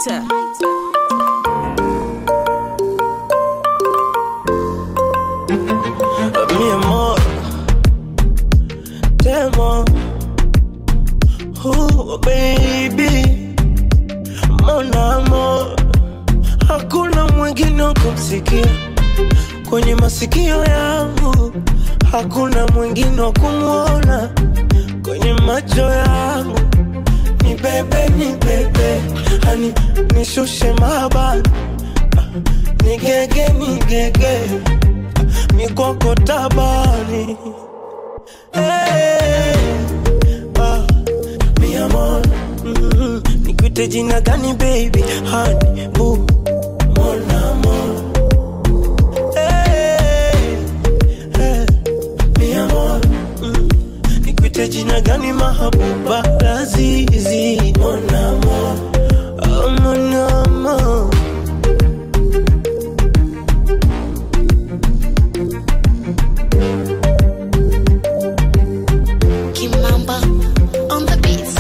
lighter. mi amor, te amo. Oh, baby, mon amor, hakuna mwingine wa kumsikia kwenye masikio yangu, hakuna mwingine wa kumwona kwenye macho yangu. Ni bebe, ni bebe, hani nishushe mabani, nigege, nigege mikoko tabani hey, ah, mi amor mm, nikuite jina gani baby hani bu mon amor hey, hey, mi amor mm, nikuite jina gani mahabuba lazizi mon amor oh, mon amor Kimamba on the beats.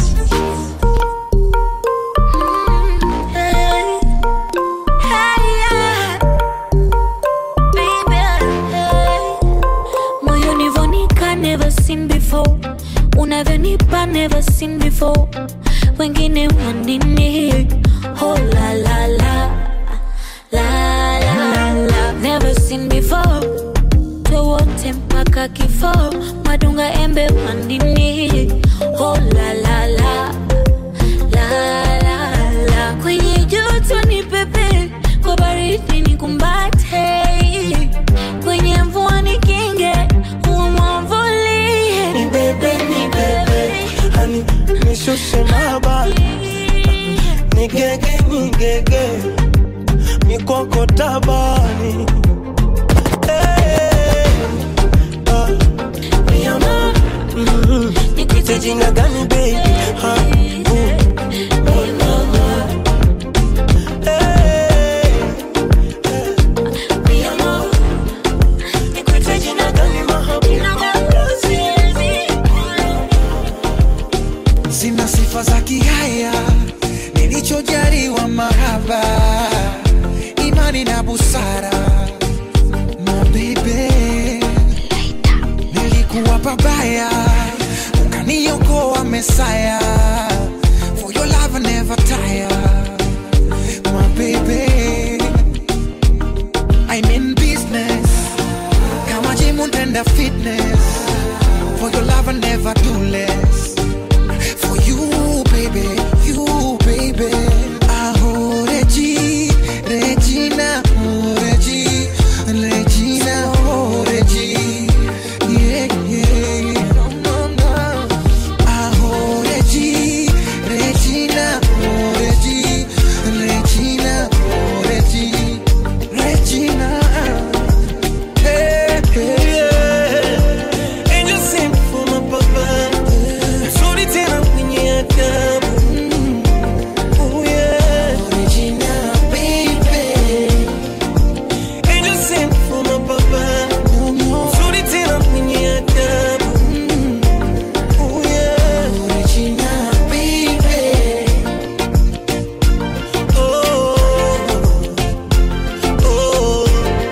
Hey, hey, yeah. Baby, hey. Moyoni vonika never seen before unavyonipa never seen before wengine wanini oh la la la la la la never seen before wote mpaka kifo madunga embe mandini oh la la la la la la kwenye joto ni pepe kwa baridi ni kumbate kwenye mvua ni kinge umwamvulie ni bebe ni bebe hani nishushe mabani nigege nigege mikoko tabani hey, ah, mi amor mm, nikuite jina gani baby ha, uh, mon amor. Hey, hey, mi amor nikuite jina gani mahabuba sina sifa za kihaya, nilichojaliwa mahaba, imani na busara. Mabibe, nilikuwa pabaya, ukaniokoa Mesaya. For your love I never tire, my baby. I'm in business, kama gym and fitness. For your love I never do less. For you, baby, you, baby. Aho, Regi, Regina, oh, Regi, Regina, oh, Regi. Yeah, yeah. No, no, no. Aho, Regi, Regina, oh, Regi, Regina, oh, Regi, Regina. Hey, hey, yeah. Angel sing for my papa. Sorry tena kwenye adabu. Oh yeah. Regina, baby. Angel sing for my papa. Sorry tena kwenye adabu. Oh yeah. Regina, baby. Oh. Oh.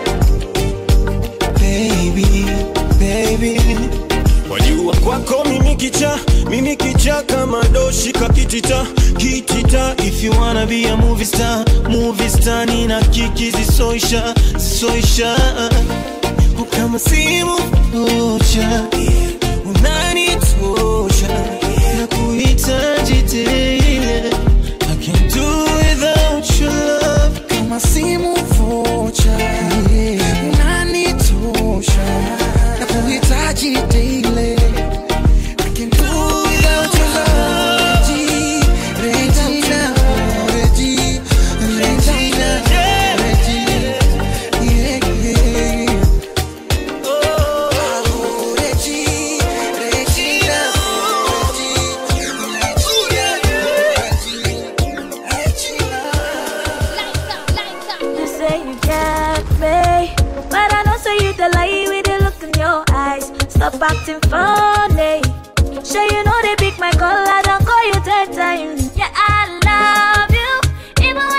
Baby, baby. Wajua kwako mimi kicha, mimi kicha kama doshika kitita, kitita. If you wanna be a movie star, movie star nina kiki zisoisha, zisoisha. Oh, Kama simu moja, unanitosha na kuhitaji tele. I can't do without your love. kama simu vocha unanitosha na kuhitaji daily I can do without your love Regi, Regina, oh, Regi, Regina, Regi, yeah, yeah. Oh, Regi, Regina, oh, Regi, Regina, Regina. You say you got me, but I know say you the lie with the look in your eyes. Stop acting funny. Sure you know they pick my call, I don't call you ten times. Yeah, I love you, even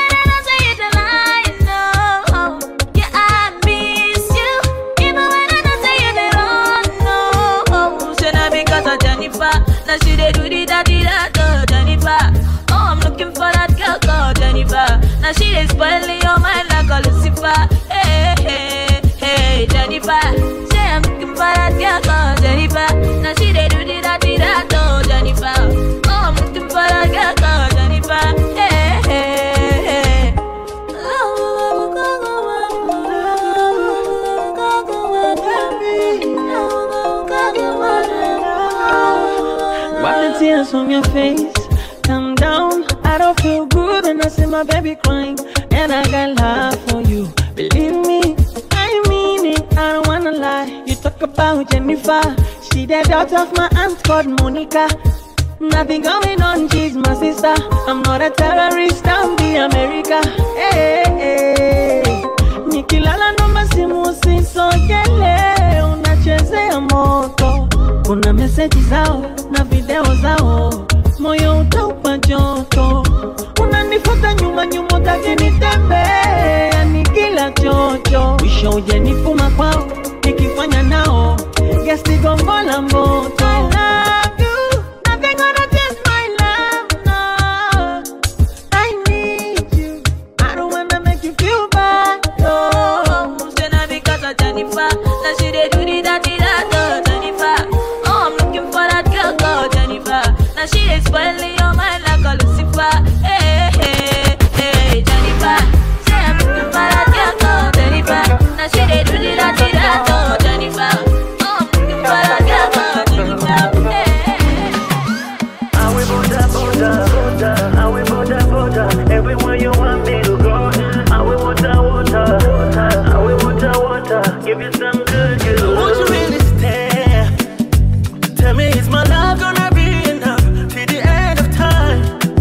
your face. Calm down, I don't feel good when I see my baby crying. And I got love for you. Believe me, I mean it. I don't wanna lie. You talk about Jennifer. She the daughter of my aunt called Monica. Nothing going on, she's my sister. I'm not a terrorist, I'm the America. Hey, hey, hey. Nikilala noma simu usisogele, unachezea moto. Kuna meseji zao na video zao, moyo utaupa joto. Unanifuata nyuma nyuma, utaki nitembee, yani kila chocho. Mwisho uje nifuma kwao, nikifanya nao gesti gongo la moto. I love you, nothing gonna change my love, no. I need you. I don't wanna make you feel bad. No. Say na because of Jennifer, that she dey do the dirty that oh Jennifer. Oh, I'm looking for that girl called Jennifer. Now she is spoiling your mind like a Lucifer. Hey, hey, hey, Jennifer. Say I'm looking for that girl called Jennifer. Now she dey do the dirty that oh Jennifer. Oh, I'm looking for that girl called Jennifer. Hey, hey, hey. I will Buddha, Buddha, Buddha. I will Buddha, Buddha. Everywhere you want me to go. I will water, water. I will water, water. Give you some good, good love. Won't you really stay? Tell me, is my love gonna be enough till the end of time?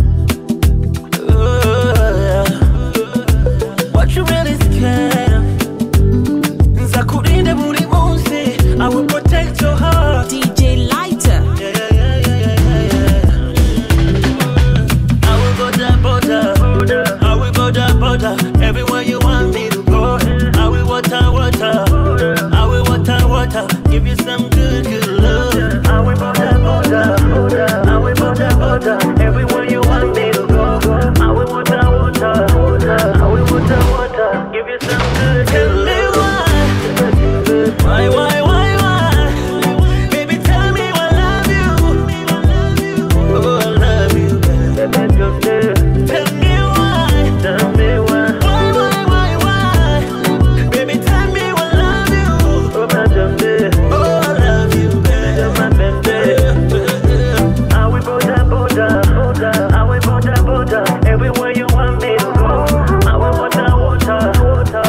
Ooh, what you really scared of? Nzakurinde buri munsi, I will protect your heart. DJ Lighter. Yeah, yeah, yeah, yeah, yeah, yeah, yeah. I will border, border, I will border, border. Everywhere you want me to go, I will water, water, I will water, water. Give you some good, good love. I will Buddha, Buddha. I will Buddha, Buddha. Everywhere you want me to go. I will water, water. I will water, water. Give you some good, Tell good me love. why, why, why, why, why? Baby, tell me I love you. Oh, I love you. Baby, just say, Tell me why. tell me why. Why, why, why, why? Baby, tell me I love you. Oh, my just say, Oh, I love you, you're my baby. I will Buddha, Buddha, Buddha. I will Buddha, Buddha. Everywhere you want me to go. I will water, water, water.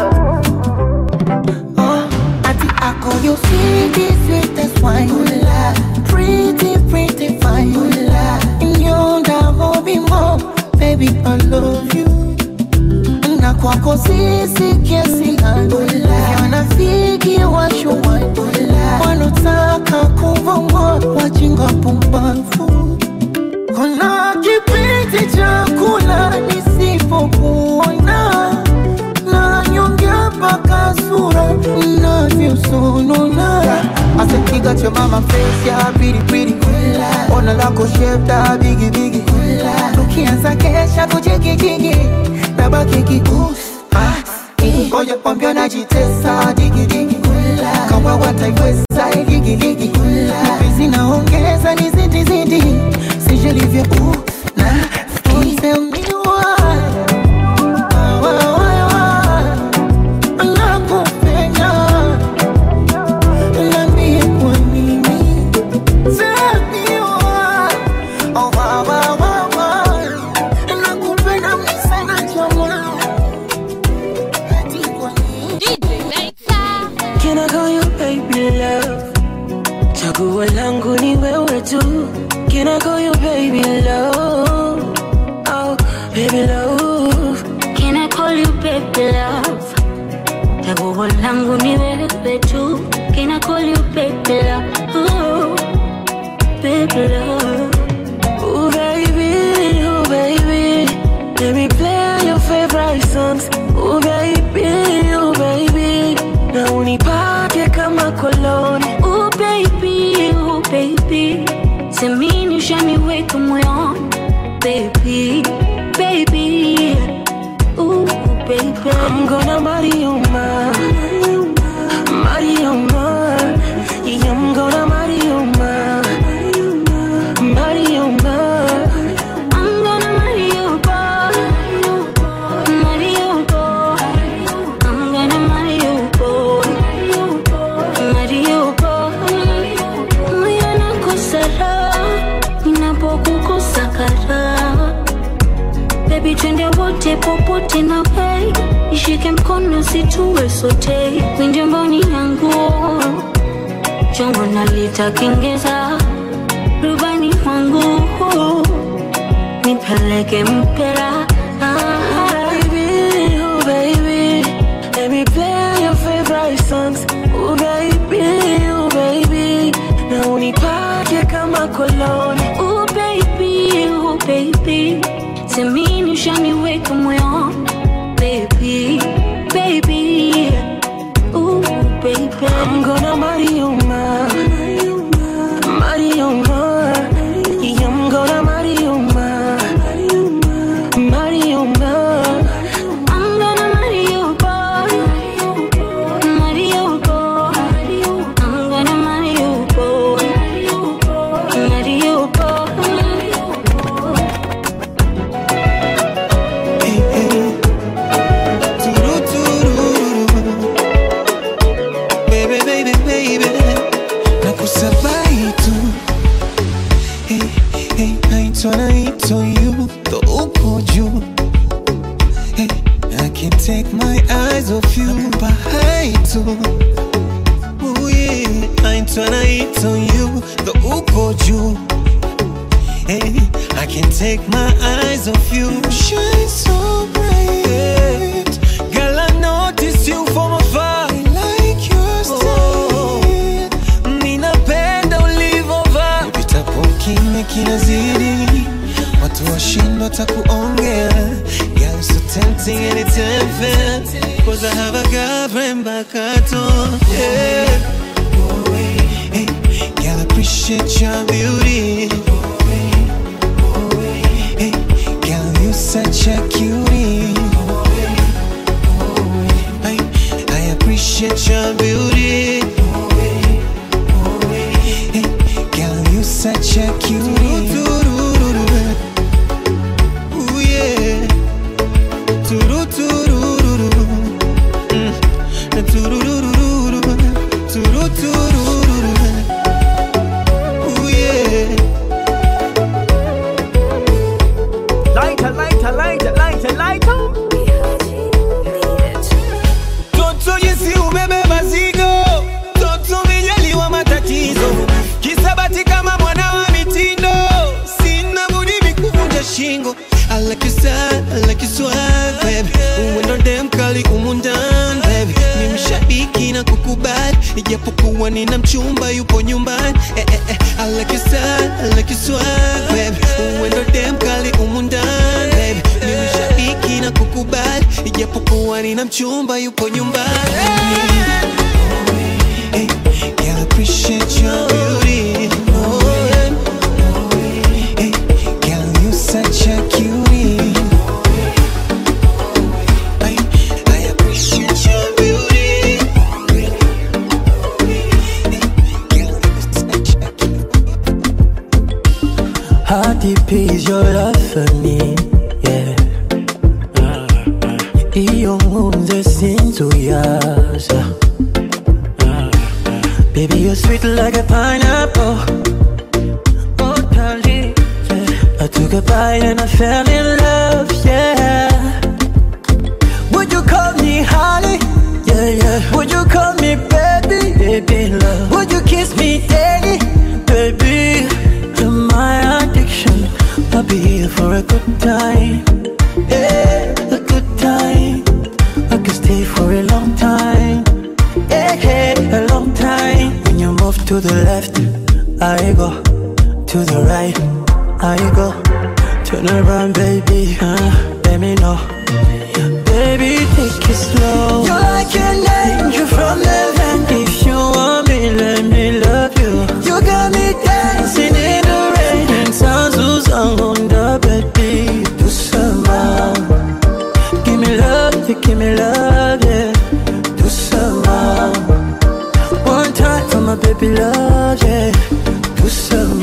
Oh, ati ako you sweetie, sweetest wine. Pretty, pretty fine. Nyonda hobi mo, baby I love you. Na kwako sisi kiasi gani? Wanafiki washuwani, wanotaka kuvongwa wajinga pumbavu. Kuna kipindi cha kula nisipokuona na nyonge mpaka sura inavyosonona asekiga cha mama face ya piripiri ona lako shepta bigibigi tukianza kesha kujigijigi nabaki kikusi ngoja kwambia najitesa digidigi kama wataiweza igigiligi vizi naongeza ni zidizidi sijelivyo na Tell me why Why, why, why? Nakupenda. Niambie kwa nini. Tell me why. Oh, why, why, why, why? Nakupenda mimi sana jamaa. Ati kwa nini? Can I call you baby love? Chaguo langu ni wewe tu. Can I call you baby love? Oh, baby love. Can I call you baby love? Chaguo langu ni wewe tu. Can I call you baby love? Ooh, baby love. Oh baby, oh baby. Let me play your favorite songs. Oh baby, oh baby. Na unipake kama koloni. Ooh baby, ooh baby. Semini ushaniweka moyoni. Baby, baby. Ooh baby. I'm gonna marry you, ma. Marry you, ma. Yeah, I'm gonna marry you, ma. Marry you, ma. I'm gonna marry you, boy. Marry you, boy. I'm gonna marry you, boy. Marry you, boy. Moyo nakosa raha ninapokukosa kara Baby twende wote popote na pei Ishike mkono situwe sote Winje mboni yangu Chongo nalita kengeza Rubani wangu Nipeleke mpera baby, oh baby. Let me play your favorite songs. Oh baby, oh baby. Na unipake kama koloni. Oh baby, oh baby Semini ushaniweka moyoni Baby, baby Oh baby I'm gonna marry you, ma. Marry you, ma. Yeah, I'm gonna marry you, ma. Marry you, ma. I'm gonna marry you, boy. Marry you, boy. I'm gonna marry you, boy. Marry you, boy. Hey, hey. Turu, tururu. Baby, baby, baby. Nakusabai tu. Hey, hey, naitwa naitwa you, ndo uko juu. Hey, I can't take my eyes off you. Nakupa hai tu. Ooh, yeah. Naitwa naitwa you, ndo uko juu. Hey, I can't take my eyes off you. Shine so bright. Girl, I notice you from afar. I like your style. Ninapenda ulivovaa. Upitapo kimya kinazidi. Watu washindwa takuongea. Girl, so tempting and it's unfair. Cause I have a girlfriend back at home. Yeah. Hey, girl, I appreciate your beauty. Hey, girl, you such a cutie. I, I appreciate your beauty. Hey, girl, you such a cutie. Ooh, yeah. Tururururu. Mm. Tururururu. Tururururu. Ooh, yeah. Lighter, lighter, lighter, lighter, lighter. Toto jinsi umebeba zigo, toto umejaliwa matatizo, kisabati kama mwana wa mitindo, sina budi mikuvunja shingo. I like your style, I like your swag, baby. Uwendo dem kali umu ndani, baby. Ni mshabiki na kukubali, ijapokuwa nina mchumba yupo nyumbani. Eh, eh, eh. I like your style, I like your swag, baby. Uwendo dem kali umu ndani, baby. Ni mshabiki na kukubali, ijapokuwa nina mchumba yupo nyumbani. Hey, girl, I appreciate your beauty. Oh, yeah. Hey, girl, you such a cutie. I, I appreciate your beauty. Hey, girl, you such a How deep is your love for me? Yeah. Iyo nkunze sinzuyaza Baby, you're sweet like a pineapple Oh, darling yeah. I took a bite and I fell in love, yeah Would you call me honey? Yeah, yeah Would you call me baby? Baby, love Would you kiss me daily? Baby, you're my addiction I'll be here for a good time Yeah, a good time I could stay for a long time Yeah, yeah, a long time When you move to the left I go To the right I go Turn around, baby uh, Let me know Baby, take it slow You're like an angel from heaven If you want me, let me love you You got me dancing in the rain And sounds on the baby Do some Give me love, you give me love, yeah Do some One time for my baby love, yeah Do some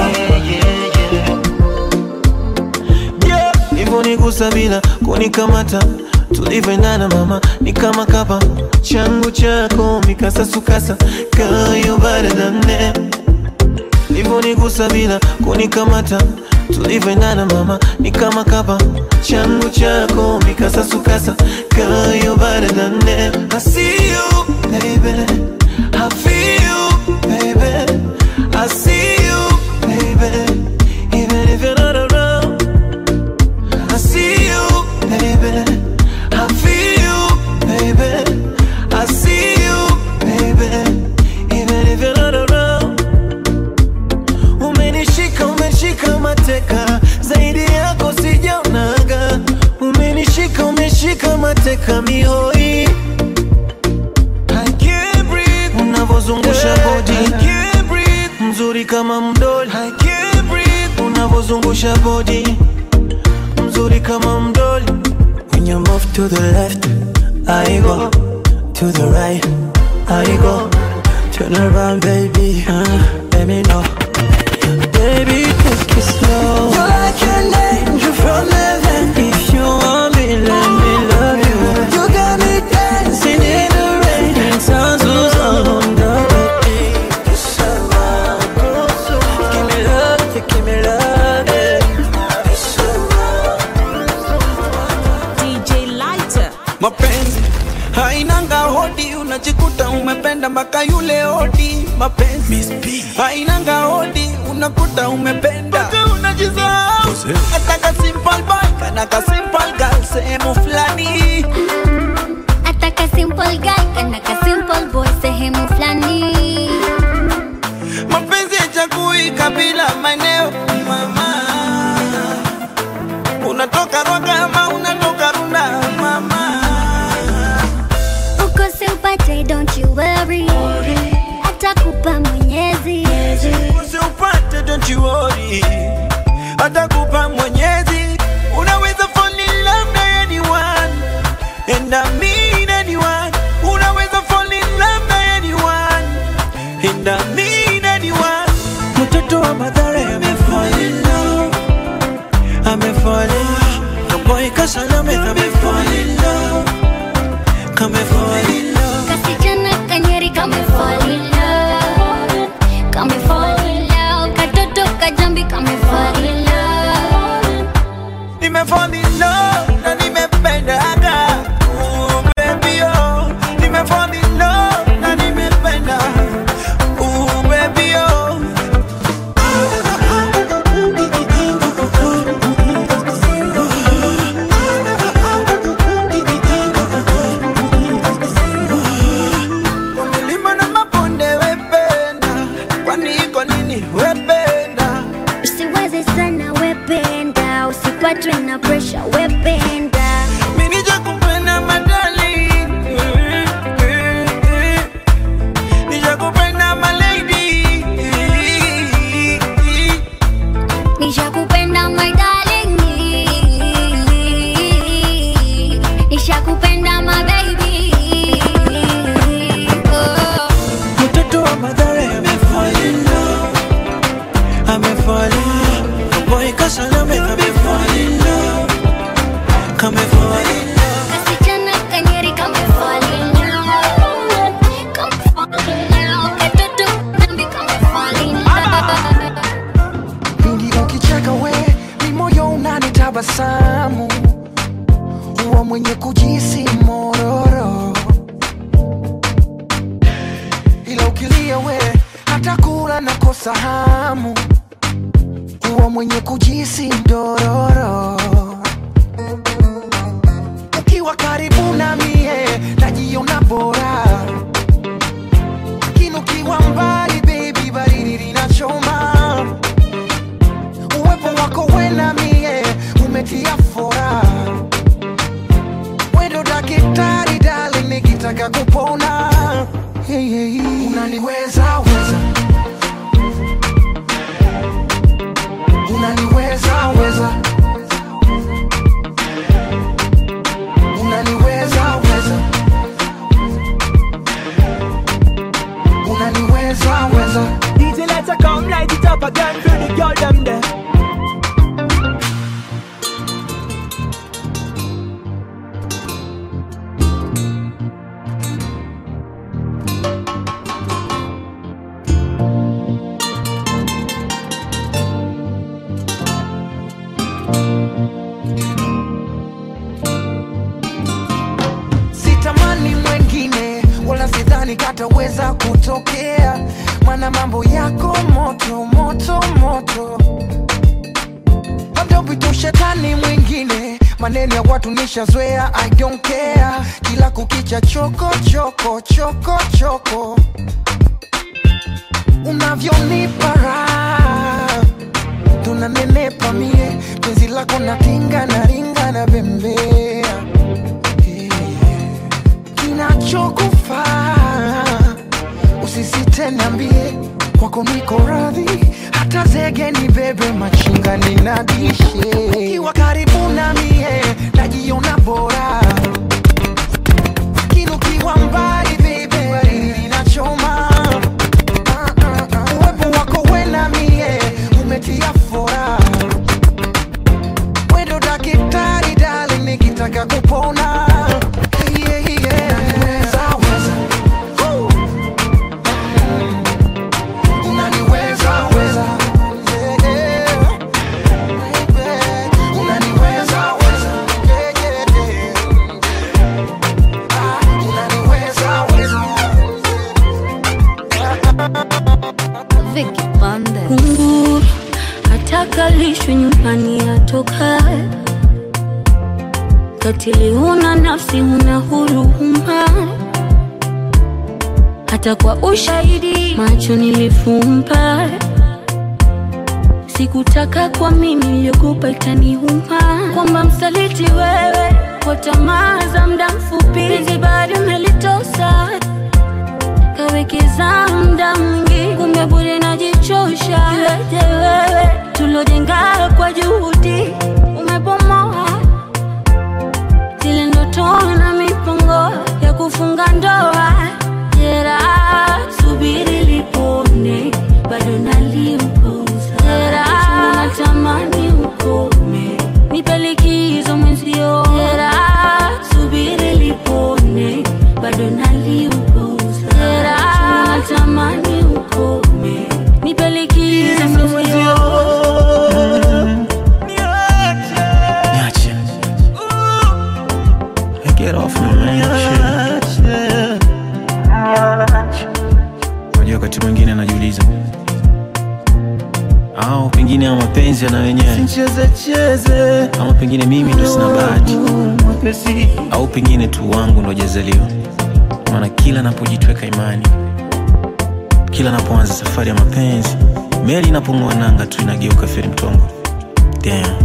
Yeah, hivyo nigusa bila kunikamata tulivyoendana mama ni kama kapa changu chako mikasasukasa kayo baradane hivyo nigusa bila kunikamata tulivyoendana mama ni kama kapa changu chako mikasasukasa girl you better than them I see you baby I feel you baby I see you baby even if you're not around I see you baby I feel you baby I see you baby even if you're not around Umenishika, umeshika mateka, zaidi yako sijaonaga. Umenishika, umeshika mateka mihoi. I can't breathe, unavozungusha body. I can't breathe, mzuri kama mdoli. I can't breathe, unavozungusha body. Mzuri kama mdoli. When you move to the left, I go. To the right, I go. Turn around, baby. Uh, let me know. Baby, take it slow. You're like an angel from heaven. If you want me, let me love you. You got me dancing in the rain. And sounds who's on the way. Give me love, you give me love, DJ Lighter. mapenzi hainanga hodi unajikuta umependa mpaka yule hodi mapenzi hainanga hodi unakuta umependa mpaka unajisahau hata ka simple boy kana ka simple girl sehemu fulani Ataka simple guy kana ka simple boy sehemu fulani mapenzi yachagui kabila maeneo mama unatoka rwaga ama unatoka runda mama uko simpate don't you worry atakupa mwenyezi usiupate don't you worry atakupa mwenyezi unaweza fall in love na anyone and I mean anyone unaweza fall in love na anyone and I mean anyone mtoto wa madhara amefall in love amefall in love kaboy kasalame amefall in love kamefall in love kasichana kanyeri kame fall in love kame fall in love katoto kajambi kame fall in love nimefall in love na nimependaga Ooh, baby oh nimefall in love na nimependa Ooh, baby oh Kwa milima na mabonde wependa kwani iko nini wependa usiwaze sana wependa usipatwe na pressure wependa Minija kupenda madali Nija kupenda malady nishakupenda my darling nishakupenda my baby oh. Mtoto wa madhara amefall in love Amefall in love Boy kasalame amefall in love Kamefall in love Kasichana kanyeri kame fall in love Kame fall in love Katoto nambi kame fall in love Pindi ukicheka we ni moyo unanitabasamu huwa mwenye kujisi mororo ila ukilia we hata kula na kosa hamu huwa mwenye kujisi ndororo ukiwa karibu na mie najiona bora lakini ukiwa mbali baby baridi linachoma uwepo wako wena mie umetia fora wendo dakitari dali nikitaka kupona hey, hey. unaniweza weza unaniweza weza unaniweza weza unaniweza yataweza kutokea mana mambo yako moto moto moto labda upite ushetani mwingine maneno ya watu nishazoea i don't care kila kukicha choko choko choko choko unavyonipa raha tunanenepa mie penzi lako na tinga na ringa na bembea kinachokufaa usisite niambie kwako niko radhi hata zege ni bebe machinga ninadishe ukiwa karibu na mie najiona bora kinukiwa mbali bebe baridi inachoma Ah, ah, ah. uwepo wako wena mie umetia fora wendo dakitari dali nikitaka kupona yeah, yeah. Weza, weza. Woo. Unaniweza, weza. Yeah, yeah. Baby. Unaniweza, weza. Yeah, yeah, yeah. Ah, unaniweza, weza. Vicky Pande. Kunguru atakalishwe nyumbani atokae, katili huna nafsi, huna huruma, hata kwa ushahidi macho nilifumba. Sikutaka kwa mimi niliyokupa itaniuma, kwamba msaliti wewe kwa tamaa za muda mfupi, hizi bado umelitosa kawekeza muda mwingi, kumbe bure najichosha. Iweje wewe tulojenga kwa juhudi umebomoa zile ndoto na mipango ya kufunga ndoa. Jeraha subiri lipone, bado naliupuza. Jeraha natamani ukome, nipe likizo mwenzio. Jeraha subiri lipone, bado naliupuza. Jeraha natamani ukome, nipe likizo mwenzio. Niache. Hey, get off me, man. Shit. Unajua wakati mwingine anajiuliza au pengine ama mapenzi yana wenyewe Cheze ama pengine mimi ndo sina bahati au pengine tu wangu ndo jazaliwa maana kila napojitweka imani kila napoanza safari ya mapenzi meli inapong'oa nanga tu inageuka feri mtongo Damn.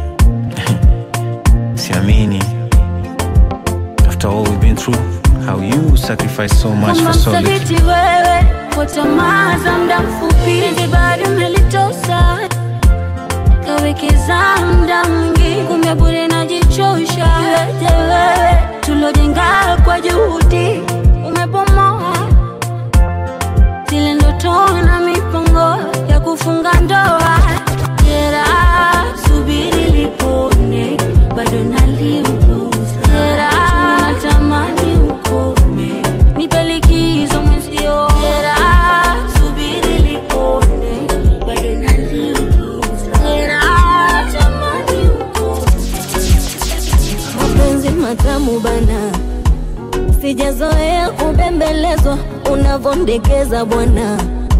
siamini after all we've been through how you sacrifice so much Kama for solid msaliti wewe kwa tamaa za muda mfupi, hivi bado umelitosa kawekeza muda mwingi, kumbe bure najichosha. Iweje wewe tulojenga kwa juhudi umebomoa zile ndoto na mipango ya kufunga ndoa. Jeraha subiri lipone, bado naliupuza. Jeraha natamani ukome, nipe likizo mwenzio. Jeraha subiri lipone, bado naliupuza. Jeraha natamani ukome. mapenzi matamu bana, sijazoea kubembelezwa unavondekeza bwana.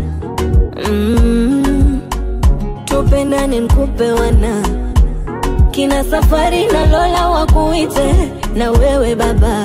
Mm, tupendane nkupe wana kina safari na Lola wakuite na wewe baba.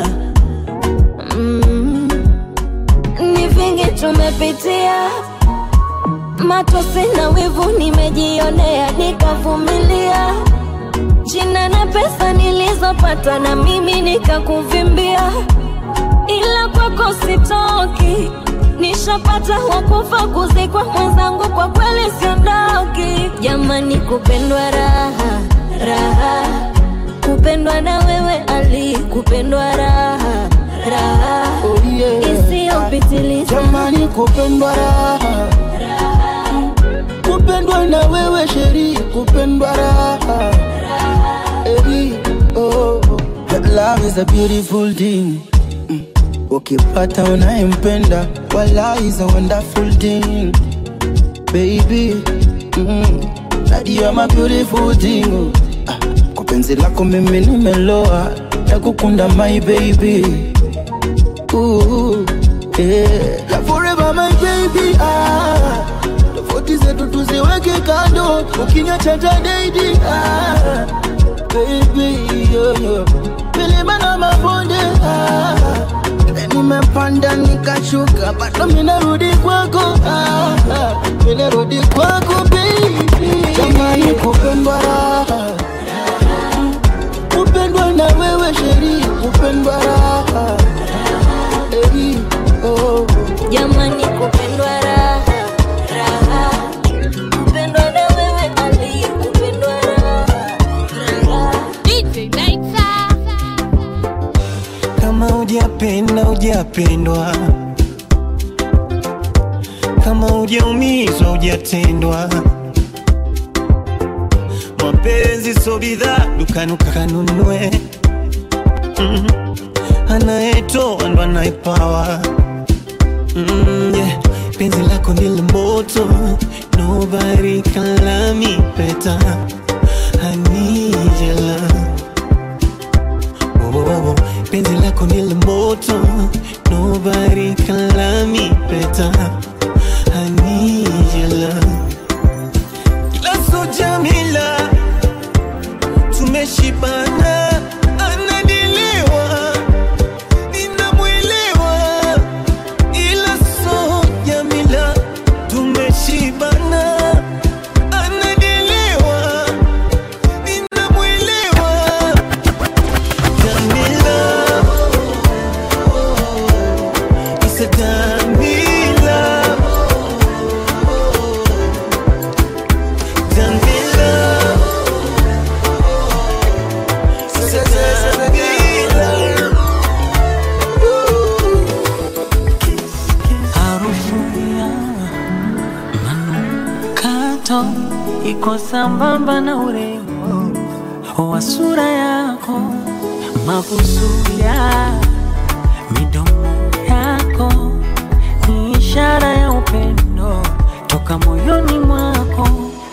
Mm, ni vingi tumepitia matosi na wivu nimejionea nikavumilia jina na pesa nilizopata na mimi nikakuvimbia, ila kwako sitoki. Nishapata wakufa kuzikwa mwenzangu, kwa kweli siondoki. Jamani, kupendwa raha raha, kupendwa na wewe Ali, kupendwa raha raha Oh, yeah. isiyopitiliza. Jamani, kupendwa raha kupendwa na wewe sheri kupendwa raha Eri, oh. Love is a beautiful thing Mm. ukipata unayempenda wala is a wonderful thing baby mm. That you are my beautiful thing oh. ah. kwa penzi lako mimi nimeloa nakukunda my baby Ooh. yeah. Forever my baby ah. Tofauti zetu tuziweke kando, ukiniacha tadaidi ah. Baby yo, yo. Milima na mabonde ah. Nimepanda nikashuka, bado minarudi kwako ah. ah. Minarudi kwako baby, jamani kupendwa raha kupendwa na wewe sheri, kupendwa raha Eri, oh. jamani kupendwa raha raha kupendwa na wewe ali kupendwa raha raha kama hujapenda hujapendwa kama hujaumizwa hujatendwa mapenzi so bidhaa dukani ukanunue mm. anayetoa ndo anayepawa mm, yeah. penzi lako ndilo moto nobody can love me better I need your love oh, oh, oh. penzi lako ndilo moto nobody can love me better I need your love Laso Jamila tumeshibana anadiliwa ninamwelewa ila so Jamila tumeshibana anadiliwa ninamwelewa Jamila It's a Jamila Jamila It's a Jamila harufu ya manukato iko sambamba na urembo wa sura yako, mabusu ya midomo yako ni ishara ya upendo toka moyoni mwako.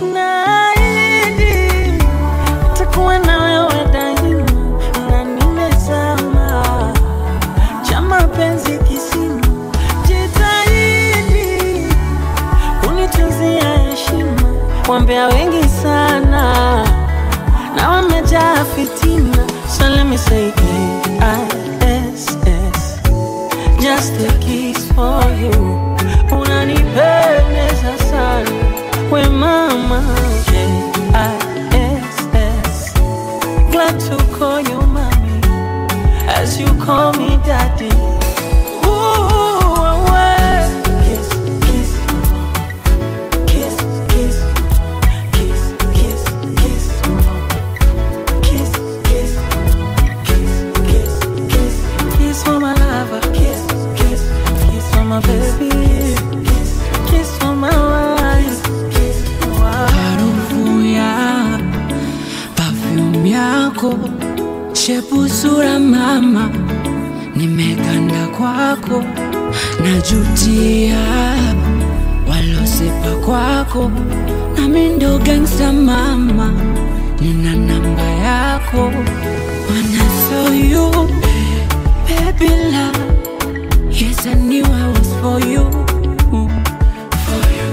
Naahidi nitakuwa na wewe daima, na nimezama cha mapenzi kisima, jitahidi kunitunzia heshima. Wambea wengi sana na wamejaa fitina, so let me say K-I-S-S, just a kiss for you. Unanipendeza sana we mama, K-I-S-S, glad to call you mommy as you call me daddy. Ooh, away. Kiss, kiss, kiss, kiss, kiss, kiss, kiss, kiss, kiss, kiss, kiss, kiss, kiss for my lover. Kiss, kiss, kiss for my baby. Kiss, kiss for my wife. Kiss, harufu ya perfume yako, shepu sura mama, nimeganda kwako, najutia walosepa kwako, nami ndo gangsta mama, nina namba yako, when I saw you, baby love, yes I knew I was for you. For you.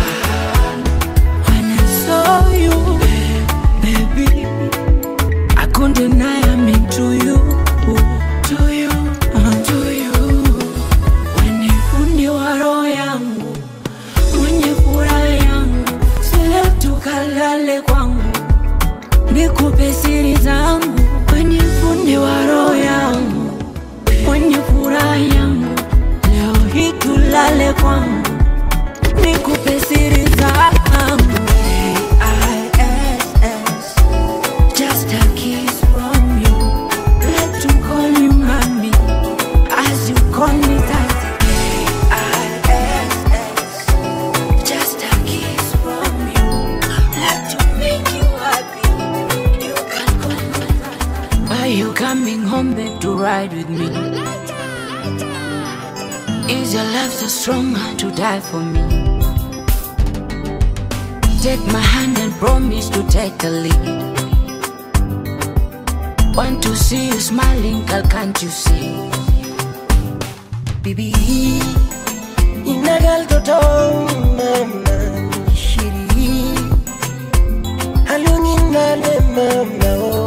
When I saw you, baby, I couldn't deny I'm into you. To you, uh, to you. When you fundi wa roho yangu, mwenye furaha yangu, sile tukalale kwangu, nikupe siri zangu. When you fundi wa roho yangu, mwenye furaha yangu, leo hii tulale kwangu nikupe siri zangu K-I-S-S, just a kiss from you Let you call you mommy as you call me daddy K-I-S-S, just a kiss from you Let you make you happy You can call me daddy Are you coming home back to ride with me? Is your love so strong to die for me? Take my hand and promise to take the lead. Want to see you smiling, girl, can't you see? Bibi, inagal toto mama shiri. Halungin nale mama oh.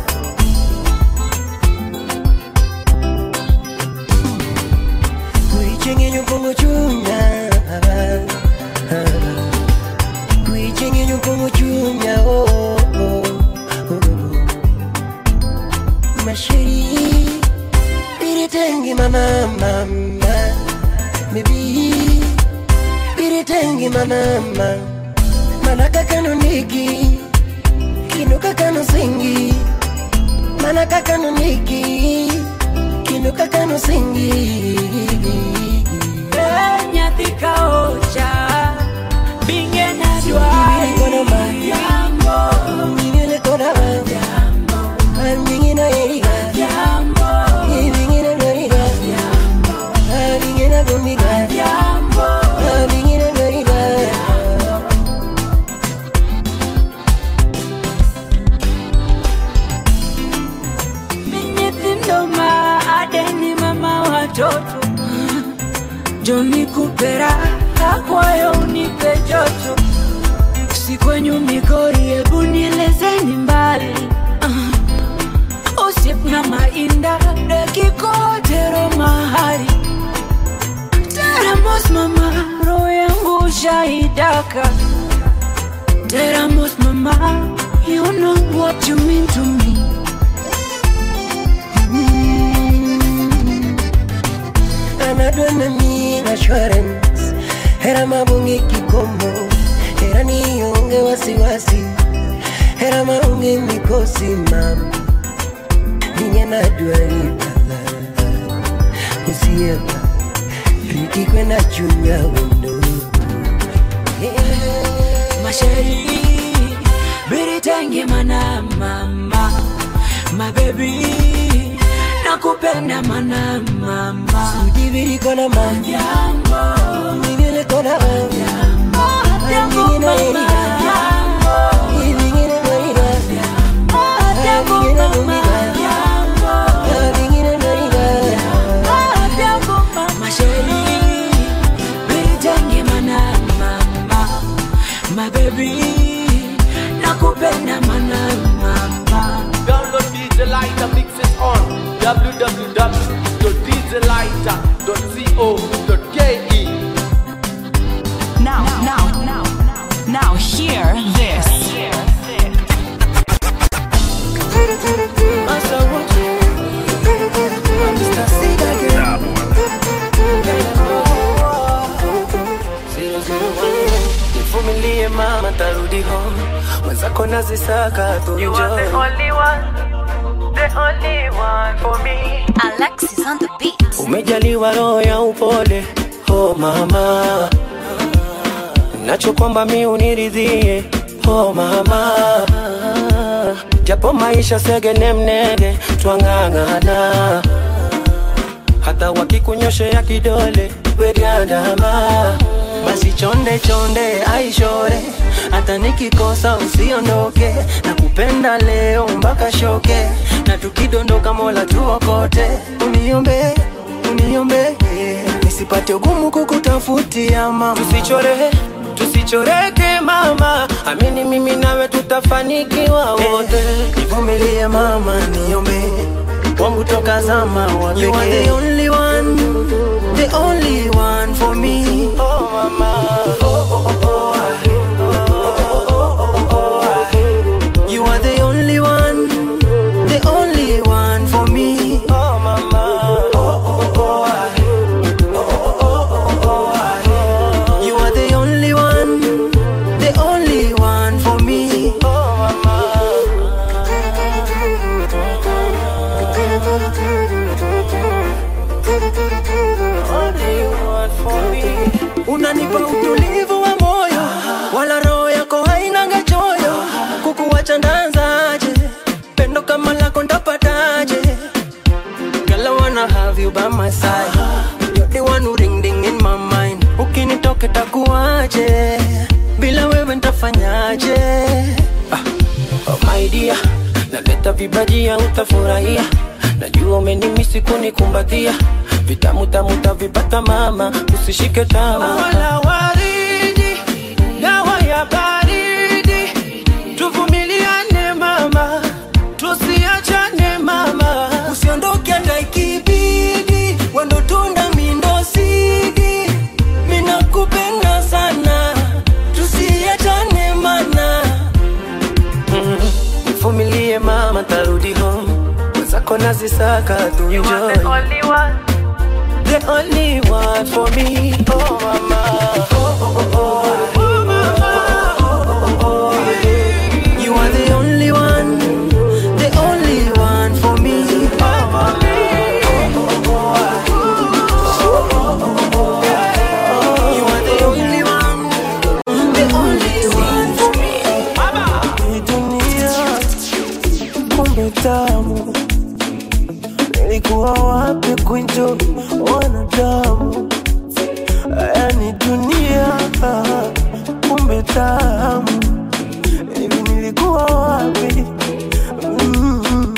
Kuichenye nyupongo chunya Kuichenye nyupongo chunya oh, oh, oh. Mashiri Biritengi mama mama Baby Biritengi mama mama Manaka kano nigi Kinuka kano singi Manaka kano nigi Kinuka kano singi nyathi ka ocha binge na dwari jambo Nyingine kona Jambo Nyingine eriga jambo Nyingine eriga Jambo Nyingine gumiga jambo Nyingine eriga nyithindo ma adeni mama watoto joni kupera akwayo unipe joto sikwenyu migori hebu nielezeni mbali uh, usip na mainda dekikotero mahari teramos mama roho yangu shaidaka teramos mama you know what you mean to me anadwa na mi assurance hera mabonge kikomo hera nionge wasiwasi hera maonge mikosi mam ninye nadwa ripala usiepa riki kwenda chunya wendo masheri biritenge mana mama mabebi nakupenda mana mama Udibiri kona ma jambo Nyingine kona jambo Nyingine eriga Nyingine eriga Nyingine gumiga Nyingine eriga masheri biritenge mana mama mabebi nakupenda mana mama Download DJ Lighter mixes on www.djlighter.co.ke. Now, now, now, now, hear this. Nivumilie mama, tarudi home. Mwenzako nazisaka tu You are the only one, the only one for me. Alexis on the beat. Umejaliwa roho ya upole, oh mama, nachokwamba mi uniridhie, oh mama, japo maisha segene mnege, twang'ang'ana, hata wakikunyoshea kidole wediandama, basi chonde chonde aishore, hata nikikosa usiondoke, nakupenda leo mpaka shoke, na tukidondoka mola tuokote, uniombe uniombe nisipate ugumu kukutafutia mama, tusichore tusichoreke mama, amini mimi nawe tutafanikiwa wote. Nivumilie mama, niombe wangu toka zama wa You are the only one, the only one for me. Oh mama, oh oh oh oh. You are the only one, the only one for me. Oh mama, oh oh oh. You are the only one, the only one for me. Oh Unanipa utulivu wa moyo, wala roho yako hainanga choyo. Kukuwacha ndanzaje? Pendo kama lako ndapataje? Girl, I wanna have you by my side. You're the one who ring ding in my mind. Ukinitoke takuaje? Bila wewe ntafanyaje? Ah, oh my dear, naleta vibajia utafurahia. Najua umenimisi kunikumbatia, vitamu tamu tavipata mama usishike tama wala waridi, dawa ya baridi, tuvumiliane mama, tusiachane mama, usiondoke hata ikibidi wendo tunda mindo sidi minakupenda sana tusiachane mana Mm, Vumilie mama, tarudi home. Zako nazisaka tu enjoy. The only one for me, oh mama. Oh, oh, oh, oh. You are the only one, the only one for me. Oh, mama. You are the only one, the only one for me. Hii dunia kumbe tamu nilikuwa wapi kunjo wanadamu yani dunia kumbe tamu hivi nilikuwa wapi mm.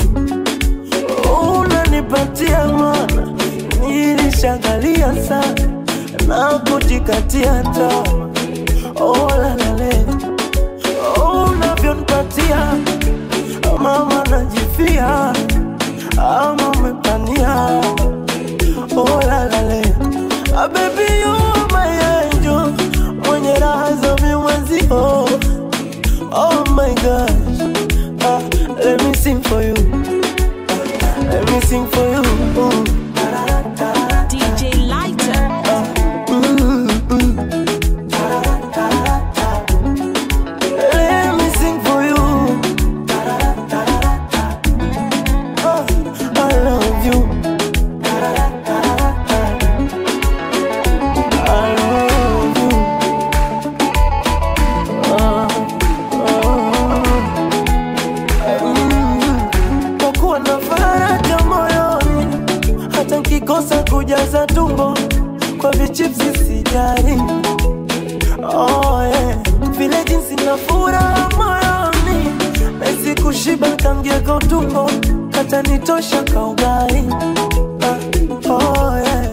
unanipatia mana nilishangalia sana na kujikatia tama olalale unavyonipatia mama najifia ama umepania olalale abebi mayenjo mwenye raha za mimwenzio oh my gosh ah, let me sing for you ah, let me sing for you Ooh. DJ Lighter. Let me sing for you. Oh, I love you. I love you. Oh, oh. Mm. Kwa kuwa na faraja moyoni, hata nkikosa kujaza tumbo kwa vichipsi sijari oh, yeah. vile jinsi na furaha moyoni nahisi kushiba tangia kwa utumbo hata nitosha kaugai ah, oh, yeah.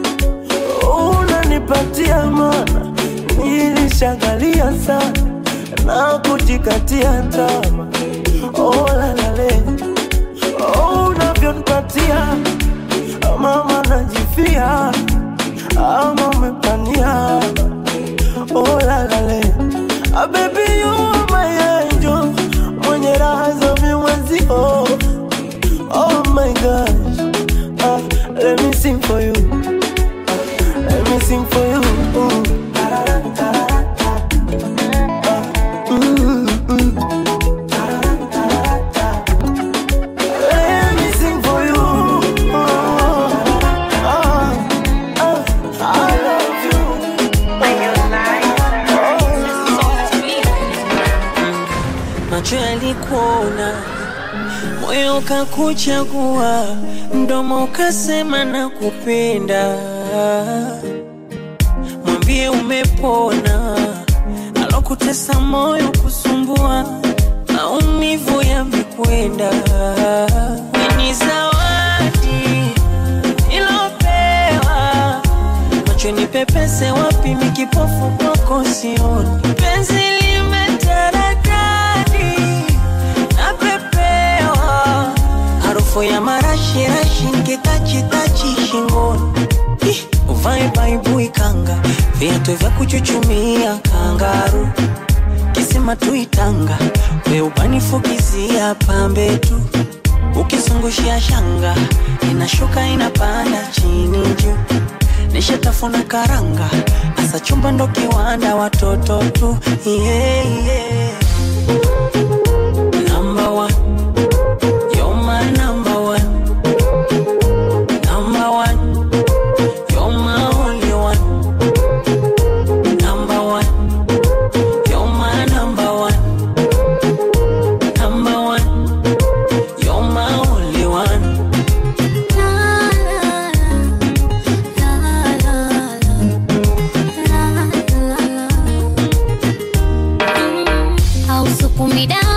unanipatia mana nilishangalia sana na kujikatia tama oh, lalale oh, unavyonipatia mama najifia ama umepania oh la la le ah baby you are my angel mwenye raha za mimwenzio oh my gosh ah, let me sing for you ah, let me sing for you Ooh. Ah, mm, mm. Let me sing for you. Oh, ah, ah, I love you. macho yalikuona, moyo ukakuchagua, mdomo ukasema na kupenda. Mwambie umepona, alokutesa moyo kusumbua, maumivu yamekwenda. Ni zawadi ilopewa macho ni pepese wapi mikipofu kwako sioni penzi limetaradadi napepewa harufu ya marashirashi nkitachitachi shingoni Ih, uvae baibui kanga viatu vya kuchuchumia kangaru kisima tuitanga we ubanifukizia pambe tu ukizungushia shanga inashuka inapanda chini juu nishatafuna karanga asa chumba ndo kiwanda watoto tu yeah, yeah. Number one. You're my number one. Number one. You're my only one. Number one. You're my number one. Number one. You're my only one. hausukumi damu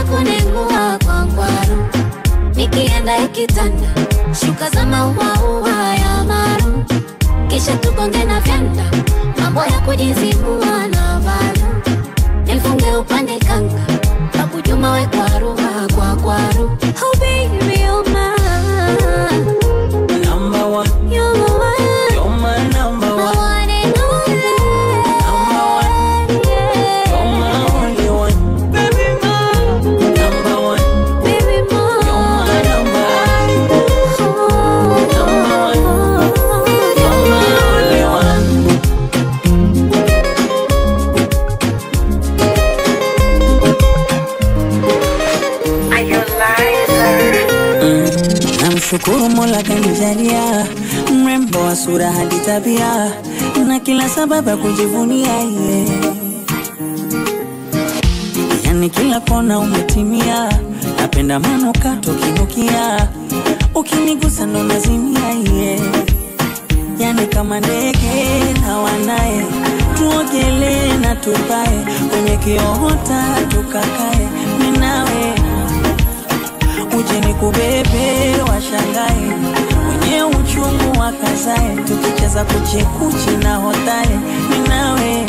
kunengua kwa kwaru nikienda ikitanda shuka za mauaua ya maru kisha tukonge na vyanda mambo ya kujizibua na valu nifunge upande kanga babu juma we kwaru kwa kwaru oh baby you're mine Number one, you're my one you're my number my one. one and only Number one, yeah you're my only one. Baby, my number one. baby more You're my number one. Number one. You're my only one. Namshukuru Mola kanijalia mrembo wa sura hadi tabia na kila sababu ya kujivunia yeah. Yani kila kona umetimia, napenda manuka tukinukia, ukinigusa ndo nazimia yeah. Yani kama ndege na wanaye, tuogelee na tupae kwenye kiota tukakae, mimi nawe uje nikubebe washangae wenye uchungu wakazae tukicheza kuchekuchi na hotae ninawe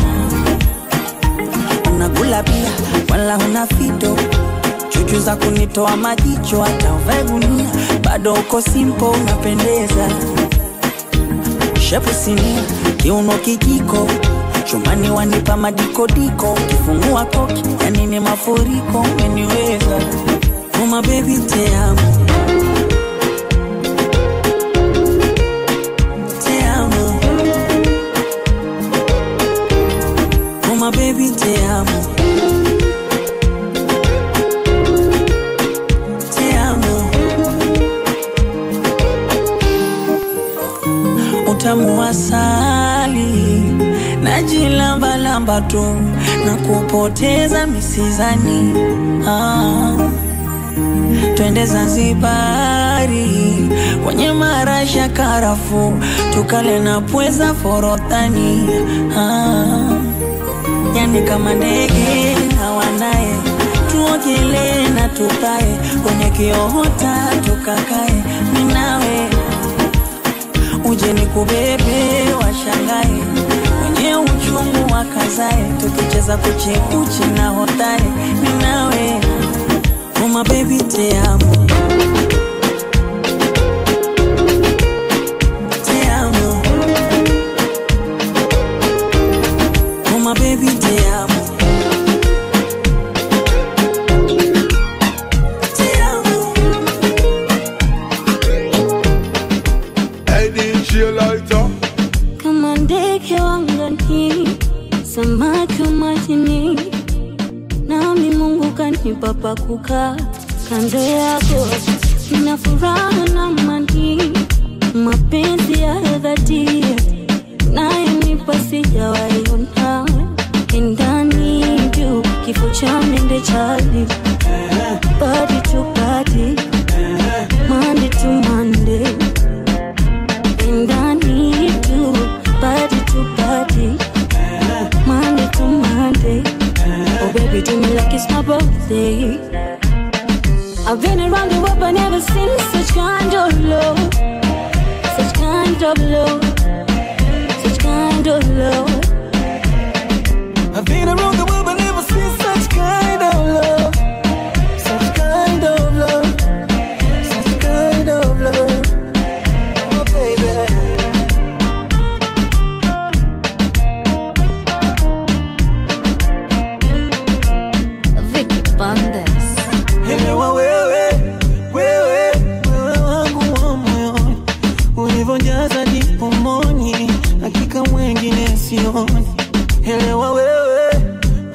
unakula pia wala huna fito chuchu za kunitoa majicho hata uvae gunia bado uko simpo unapendeza shepu sinia kiuno kijiko chumani wanipa madikodiko kifungua koki yani ni mafuriko umeniweza Uma baby te amo Te amo Uma baby te amo Te amo Utamu wa asali Najilambalamba tu na kupoteza misizani ah twende Zanzibari kwenye marasha karafu, tukale na pweza forodhani ah, yani kama ndege na wanaye, tuogelee na tupae kwenye kiota tukakae, minawe uje nikubebe washangae wenye uchungu wakazae, tukicheza kuchekuchi na hotae, minawe Uma baby te amo Te amo Uma baby te amo Te amo Hey DJ Lighter kama ndege wangani, samaki wa majini, nami Mungu kanipa pa kukaa kando yako, nina furaha na amani, mapenzi ya dhati nayenipa sijawahi ona, ndani juu kifo cha mende chali, body to body, Monday to Monday and I need you, body to body, Monday to Monday. Oh baby, do me like it's my birthday. I've been around the world, but never seen such kind of love, such kind of love, such kind of love. I've been around the world but never seen such kind of love Such kind of love Such kind of love Oh baby Vicky Bandes. Elewa wewe, wewe, wewe wangu wa moyoni Ulivyojaza dipomoni Hakika mwengine sioni Elewa wewe,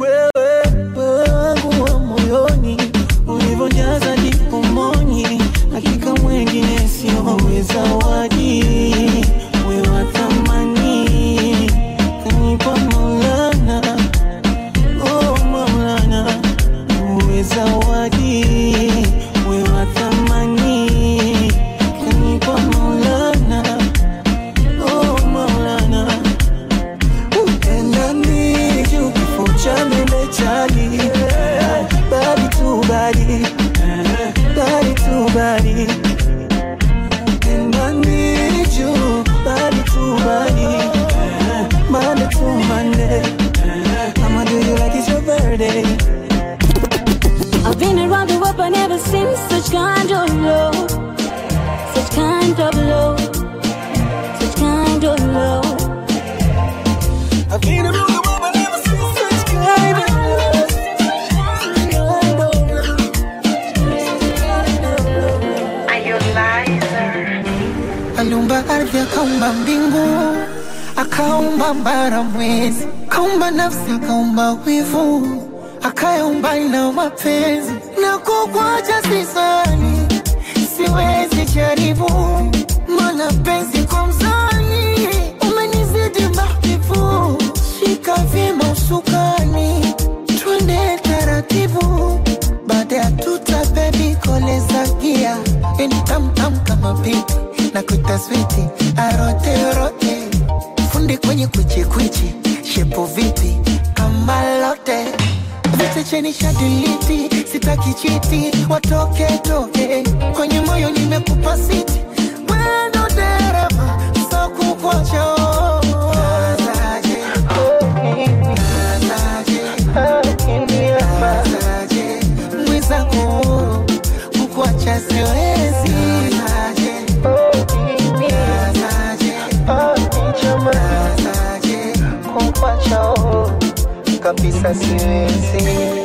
Aliumba mbingu, akaumba mbara mwezi, akaumba nafsi, akaumba wivu, akayaumba na mapenzi. Na kukwacha sisani, siwezi jaribu, mana penzi kwa mzani umenizidi mahbibu. Shika vyema usukani, twende taratibu, baada ya tuta bebi koleza gia, yani tamtam kama pipi na kuita switi arote rote, fundi kwenye kwichi kwichi, shepo vipi kama lote vete cheni shadiliti, sitaki chiti, watoke toke kwenye moyo nimekupa siti, wendo dereva sakukocho mwenzangu kukuacha siwezi kukuacha kabisa siwezi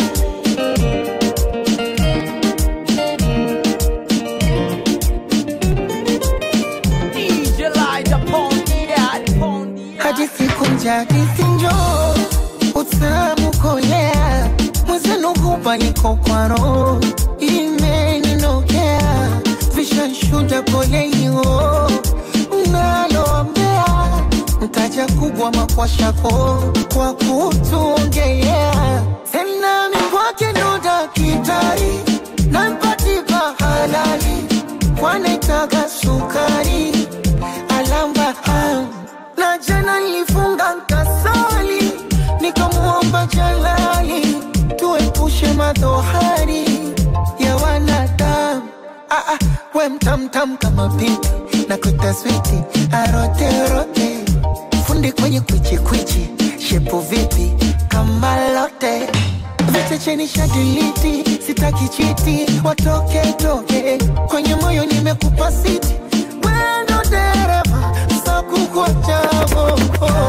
DJ light upon the ad, upon the hadi siku njadisi njo utamu kolea mwezenu hupa niko kwa roho imeninokea vishashuda poleio naloambea mtaja kubwa makwashako kwa kutuongelea tena mikwake ndo dakitari nampatipa halali kwanaitaga sukari alamba am na jana nilifunga nkasali nikamwomba jalali tuepushe madhohari ya wanadamu ah, ah, we mtamtam kama pipi na kutaswiti aroterote fundi kwenye kwichikwichi shepu vipi kama lote vete cheni shadiliti sitaki chiti watoke toke kwenye moyo nimekupa siti wendo dereva sakukochavo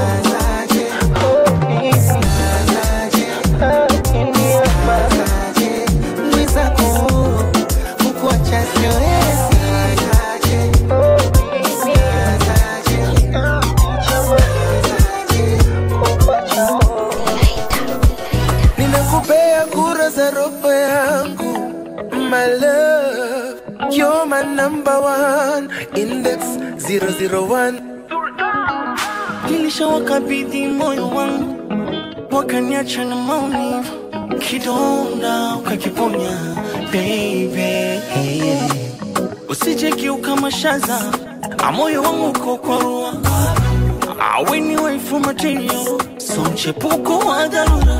mwizako kukuacha siwezi ninakupea kura za roho yangu my love you're my number one index 001 nilishawakabidhi moyo wangu wakaniacha na maumivu kidonda ukakiponya baby usije kiuka mashaza amoyo wangu uko kwa rua aweni waifu material so mchepuko wa dharura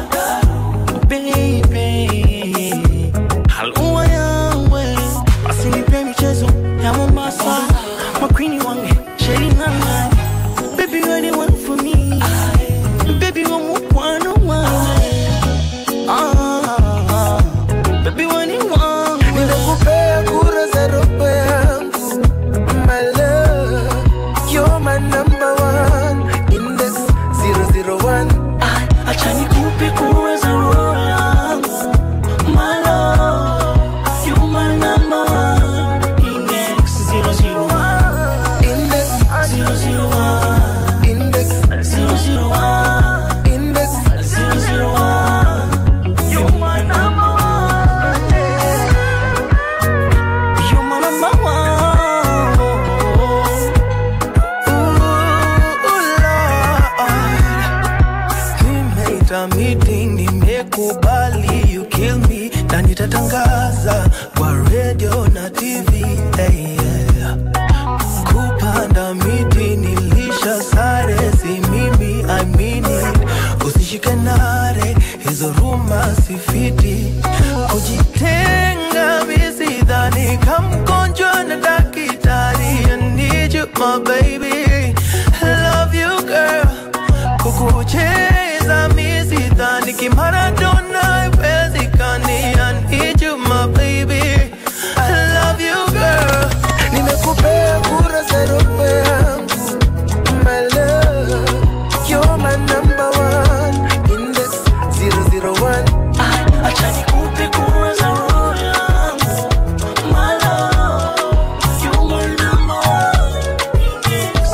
baby halua yawe basi nipe michezo ya mombasa makwini wange shelinana baby you're the one for me baby wa mukwano wange ah, baby wani wangu ninakupea kura za roho yangu my love you're my number one index 001 acha nikupe kura za roho yangu my love you my number one index 001 index 001 index 001 index 001 you my number one you my number one nimeita meeting nimekubali you kill me na nitatangaza kwa radio na tv hey, yeah. kupanda miti nilisha sare si mimi I mean it usishike nare hizo ruma sifiti kujitenga misidhani kamgonjwa na dakitari I need you my baby I love you girl kukucheza misidhani kimaradona iwezekani I need you my baby I love you girl nimekupea kura za roho yangu my love you're my number one index 001 acha nikupe kura za roho yangu my love you my number one index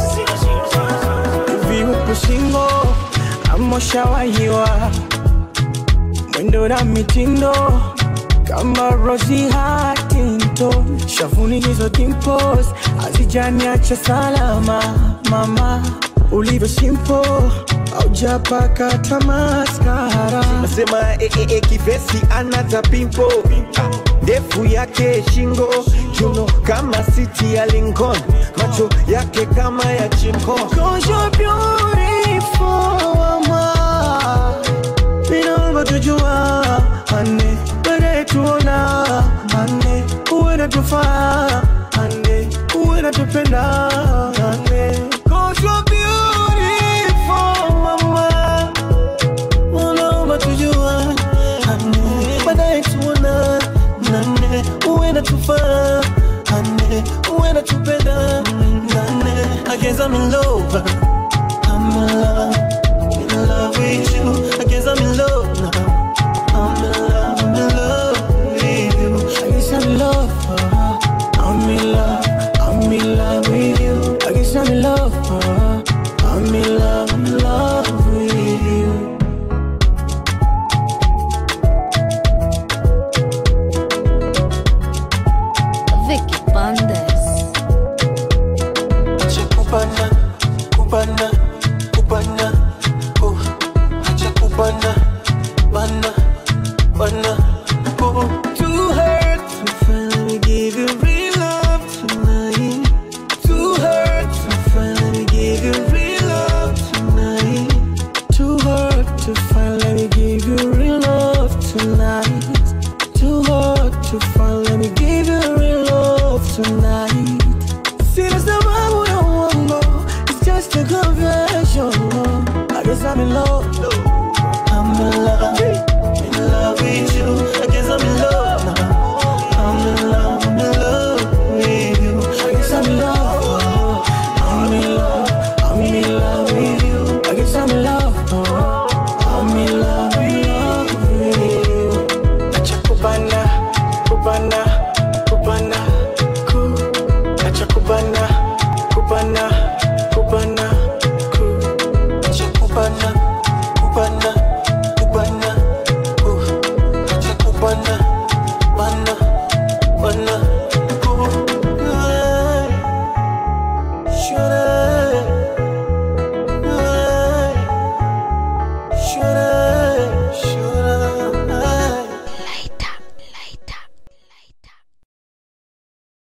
niko singo amoshawahiwa mwendo na mitindo kama Rosie Huntington, shavuni hizo dimples hazijaniacha salama. Mama ulivyo simple, haujapaka hata maskara. nasema eh, eh, eh, kivesi anata pimpo ndefu yake shingo kiuno kama siti ya Lincoln macho yake kama ya chinko Cause you're beautiful, mama. Ninaomba tujua ane baadaye tuona ane uwe natufaa ane uwe natupenda ane Cause you're beautiful, mama. Ninaomba tujua ane baadaye tuona ane uwe natufaa ane uwe natupenda ane I guess I'm in love I'm in love in love with you. I guess I'm in love now. I'm in love, I'm in love with you. I guess I'm in love. uh, I'm in love, I'm in love with you. I guess I'm in love. uh, I'm in love, I'm in love with you. Vicky Bandes. Acha kubana, kubana, kubana, oh. Acha kubana, bana, bana, oh. Too hurt to finally give you real love tonight. Too hurt to finally give you real love tonight. Too hurt to finally give you real love tonight. Too hard to finally give you real love tonight. Sina sababu ya uongo, it's just a confession. I guess I'm in love. I'm in love, in love with you. I guess I'm in love now. I'm in love, I'm in love with you. I guess I'm in love. I'm in love, I'm in love with you. I guess I'm in love. I'm in love, in love with you. Acha kubana, kubana, kubana, ku. Acha kubana, kubana,